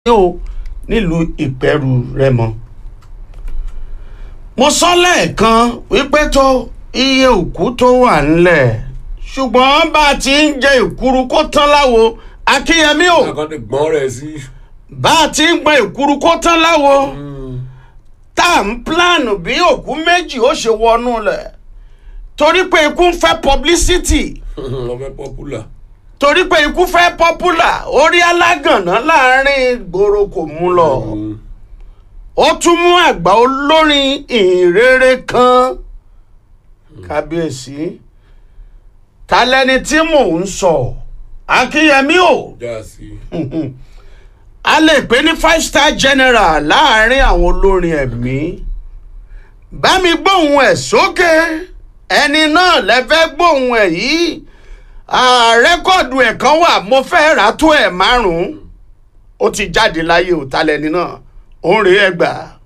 o nílùú ìpẹ́rù rẹ́mọ. mo sọ lẹ́ẹ̀kan wípé tó iye òkú tó wà ńlẹ̀ ṣùgbọ́n bá a ti ń jẹ ìkuru kó tán láwo akínyẹmí o àkàndé gbọ́n rẹ̀ sí. bá a ti ń gbọn ìkuru kó tán láwo tá à ń pílánù bí òkú méjì ó ṣe wọnú lẹ̀ torí pé ikú ń fẹ́ publicity ọmọ pọ́pùlà. torí pé ikú fẹ́ popular orí alágànná láàrin ìgboro kò mú lọ ó tún mú àgbà olórin ìhìnrere kan kábíyèsí ta lẹni tí mò ń sọ akínyẹmí o já sí. a lè pè ní five star general láàrin àwọn olórin ẹ̀mí bá mi gbóhùn ẹ̀ sókè ẹni náà lẹ́fẹ́ gbóhùn ẹ̀ yìí Ah, rẹ́kọ̀dù ẹ̀ kan wà mo fẹ́ rà tó ẹ̀ márùn-ún ó ti jáde láyé òtálẹ́ni náà ó ń rèé ẹgbàá.